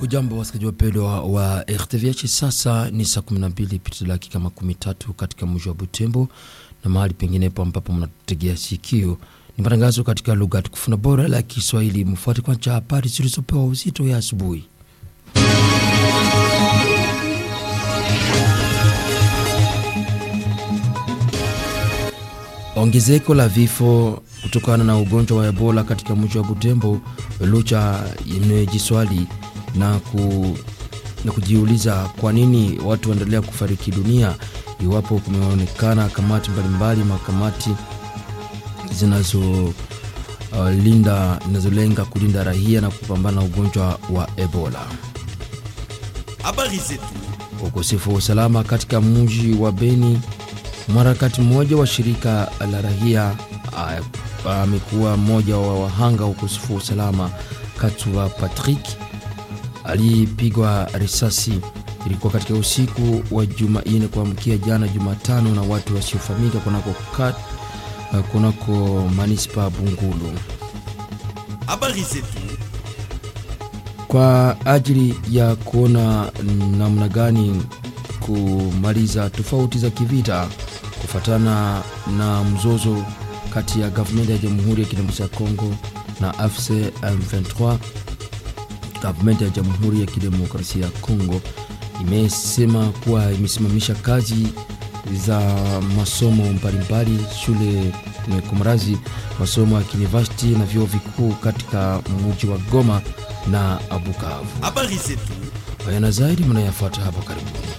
Hujambo wasikilizaji wapendwa wa RTVH, sasa ni saa 12 pita dakika makumi tatu katika mji wa Butembo na mahali penginepo ambapo mnatutegea sikio. Ni matangazo katika lugha tukufu na bora la Kiswahili. Mfuate kwanza habari zilizopewa uzito ya asubuhi. Ongezeko la vifo kutokana na ugonjwa wa Ebola katika mji wa Butembo, Lucha imejiswali na, ku, na kujiuliza kwa nini watu waendelea kufariki dunia iwapo kumeonekana kamati mbalimbali makamati zinazolinda uh, zinazolenga kulinda raia na kupambana na ugonjwa wa Ebola. Habari zetu. Ukosefu wa usalama katika mji wa Beni. Mwanaharakati mmoja wa shirika la raia amekuwa mmoja wa wahanga wa ukosefu wa usalama. Katuva Patrick alipigwa risasi, ilikuwa katika usiku wa Jumanne kuamkia jana Jumatano na watu wasiofahamika kunako kat kunako manispa Bungulu. Habari zetu. Kwa ajili ya kuona namna gani kumaliza tofauti za kivita kufuatana na mzozo kati ya gavumenti ya Jamhuri ya Kidemokrasia ya Kongo na AFC M23. Gavumenti ya Jamhuri ya Kidemokrasia ya Kongo imesema kuwa imesimamisha kazi za masomo mbalimbali shule kumrazi masomo ya kinivasiti na vyuo vikuu katika mji wa Goma na Bukavu. Habari zetu. Haya na zaidi mnayafuata hapa karibuni.